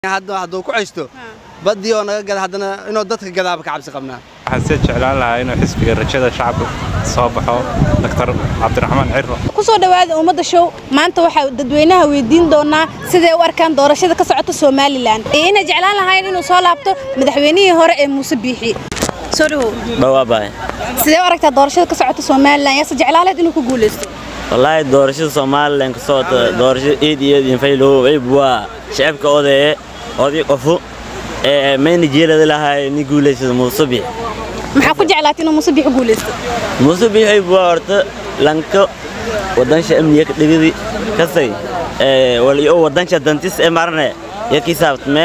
hadda hadduu ku ceysto baddii oo naga gada haddana inuu dadka gadaaba ka cabsi qabnaa waxaan sii jeclaan lahaa inuu xisbiga rajada shacabka soo baxo doctor cabdiraxmaan ciro ku soo dhowaada ummadda show maanta waxaa dadweynaha weydiin doonaa siday u arkaan doorashada ka socota somalilan iyo inay jeclaan lahayn inuu soo laabto madaxweynihii hore ee muuse biixi soo dhowow dhawaabahay sidee u aragtaa doorashada ka socota somalilan yaase jeclaan lahayd inuu ku guulaysto wallaahi doorashada somalilan ka socota doorashada eed iyo eed infaylow cib waa shacabka odee oday qofu ee mayna jeelada lahay ni guulaysada muuse bix maxaa ku jeclaatay inuu muuse biixi guulaysto muuse bix cib waa horta lanka wadansha amniga ka dhigidi kasay ee waliyo wadansha dantis ee marne ya kisaabtme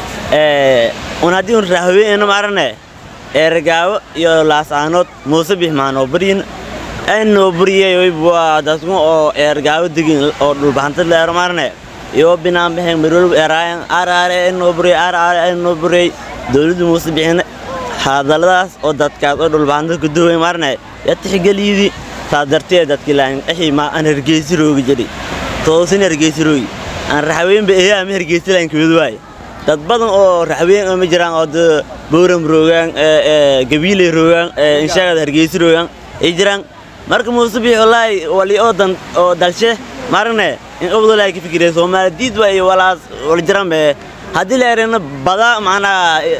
ee un haddii un raahweena marne ee ragaawo iyo laasaanood muuse bix maanoo baryin aynoo buriyey cib waa dadku oo ee ragaawo degin oo dhulbahanta leero marne iyo binaan bixin marwalba eraayan araare aynoo buriyey araare aynoo buriyey dowladda muuse bixin hadalladaas oo dadkaas oo dhulbahanta ku duway marne ya tixgeliyidi taa dartee dadki laayin axi ma aan hargeysi roogi jedhi toosin hargeysi roogi aan raxweynba ehe ama hargeysi laayin kamid waaye dad badan oo raxweyn oo ma jiraan oo de bowram roogaan gabiiley roogaan inshaagada hargeysi roogaan ay jiraan marka muuse bixi wallaahi wali oo dan oo dalshe marne in qabdo laayi ka fikiraya soomaali diid waa iyo walaas wala jiraan be haddii la erena bada macnaa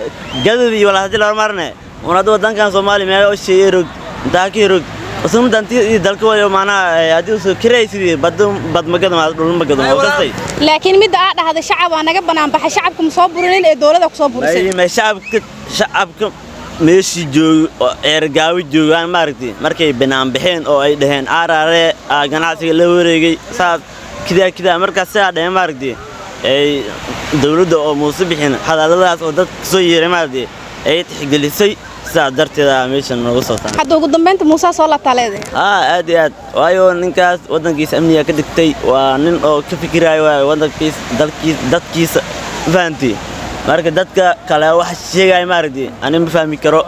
gadad iyo walaas haddii la marne un hadda wadankan soomaaliya meelo oo sheeye rog intaa ka rog usuma danti iyo dalka wayo macnaa haddii usoo kiray sidii bada bad magada ma dhul magada oo kastay laakiin midda aa dhahday shacab waa naga bannaan baxay shacabka ma soo burinin ee dowladda ku soo burisay ma shacabka shacabka meeshii joogo oo eergaawo joogaan maaragtay markay banaan baxeen oo ay dhaheen aaraare aa ganacsiga la wareegay saas kidaa kidaa markaas sidaa dhaheen maaragtay ay dowladda oo muuse bixin hadalladaas oo dadka soo yeeray maaragtay ay tixgelisay sidaas darteeda meeshan nooga soo taray hadda ugu dambaynta muusaa soo laabtaa leedahay aa aad iyo aad waayo ninkaas waddankiisa amniga ka dhigtay waa nin oo ka fikiraayo waayo waddankiisa dalkiisa dadkiisa fahantii marka dadka kale waxa sheegaya maaragtay ani ma fahmi karo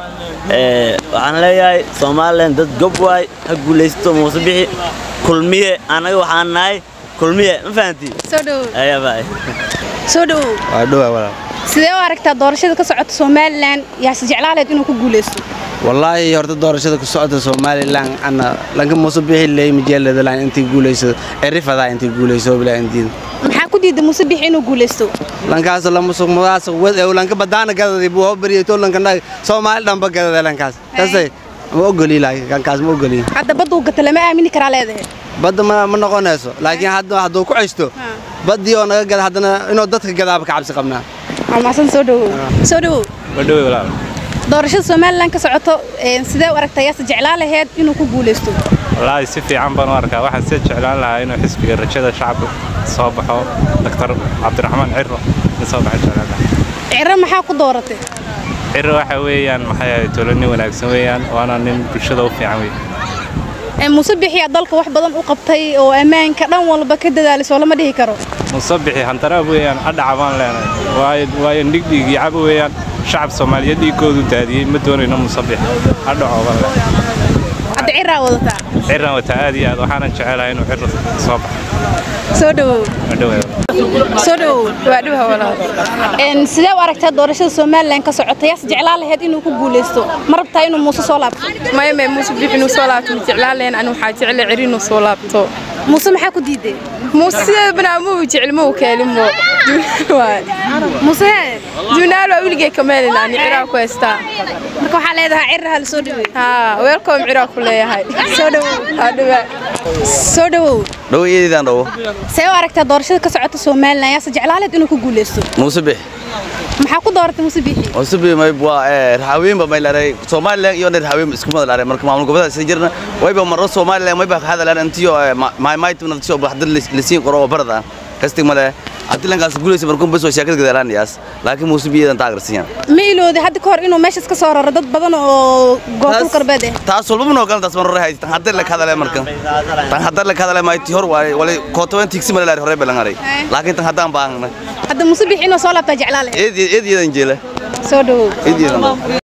waxaan leeyahay somalilan dad gob waay ha guulaysto muuse bixi kulmiye annaga waxaan nahay kulmiye ma fahantii soo dhowow ayaabaa soo dhowow waa dhowaa walaal sidee u aragtaa doorashada ka socota somalilan yaase jeclaan lahayd inuu ku guulaysto wallaahi horta doorashada ku socota somalilan ana lanka muuse bixi leey majeelada laan intii guulaysado erifadaa intii guulayso bilaa indiin maxaa ku diiday muuse biixi inuu guulaysto lankaas lamusuq mudaasuq wad ew lanka badaana gadadi buu hoo bariyay to lanka nag soomaali dhanba gadada lankaas kasay ma ogoli laakiin kankaas ma ogoli hadda badda uu gata lama aamini karaa leedahay badda ma ma noqonayso laakiin hadda hadduu ku ceysto baddii oo naga gada haddana inuu dadka gadaaba ka cabsi qabnaa almaasan soo dhowow soo dhowow wadhowey walaal doorashada somalilan ka socoto sidee u aragtaa yaase jeclaan lahayd inuu ku guulaysto wallaahi si fiican baan u arkaa waxaan sii jeclaan lahaa inuu xisbiga rajada shacabka soo baxo doctor cabdiraxmaan ciro in soo baxo jeclaan lahaa ciro maxaa ku dooratay ciro waxa weeyaan maxay ahayd tolo nin wanaagsan weeyaan waana nin bulshada u fiican wey muuse bixiyaa dalka wax badan u qabtay oo ammaanka dhan walba ka dadaalay soo lama dhihi karo musabixi hantaraab weeyaan adhaca baan leenahay waayo waayo dhigdhig iyo cabo weeyaan shacab soomaaliyeed dhiiggoodu daadiyey ma doonayno musabix adhaco baan leenahay hadda ciraa wadataa ciran wata aad iyo aad waxaanan jecelahay inuu ciro soo baxo soo dhowow wadhowey soo dhowow waa dhuha walaal sidee u aragtaa doorashada somalilan ka socota yaase jeclaan lahayd inuu ku guulaysto ma rabtaa inuu muuse soo laabto maya maya muuse bix inuu soo laabto ma jeclaan lahayn ani waxaa jecla ceri inuu soo laabto muuse maxaa ku diiday muuse sideeda banaamu jecel ma uu kaalimo muuse junaal waa weligay kameelin ani ciraa ku haystaa marka waxaa leedahay ciraha la soo dhaweey haa weelkoom ciraa ku leeyahay soo dhowow haa dhawaa soo dhowow dhaweeyadaan dhawo see u aragtaa doorashada ka socota somalilan yaase jeclaan lahayd inuu ku guulaysto muuse bix maxaa ku dooratay muuse biixi muuse bix may waa raxaweynba may laray somalilan iyo raxaweyn isku mada laray marka maamul goboleed isa jirna wayba marro somalilan mayba ka hadalaan intiyo maaymaytu naftiyo baxdad lasiin qoro oo barada kastig male haddii lankaas guulaysa markuun bas waa sheekada gadalaanayaas laakiin muuse biyadan taageersiiyaan ma ilooday hadda ka hor inuu meeshaas ka soo raro dad badan oo goobtul qarbeed ah taas walba noo galan taas marro hay tan hadda la kadale marka tan hadda la kadale mayti hor waa wala kootoban tigsi male laari hore balangaray laakiin tan haddaan baahna hadda muuse biixi inuu soo laabtaa jeclaan lahayd eed eed yeedan jeela soo dhowow eed yeedan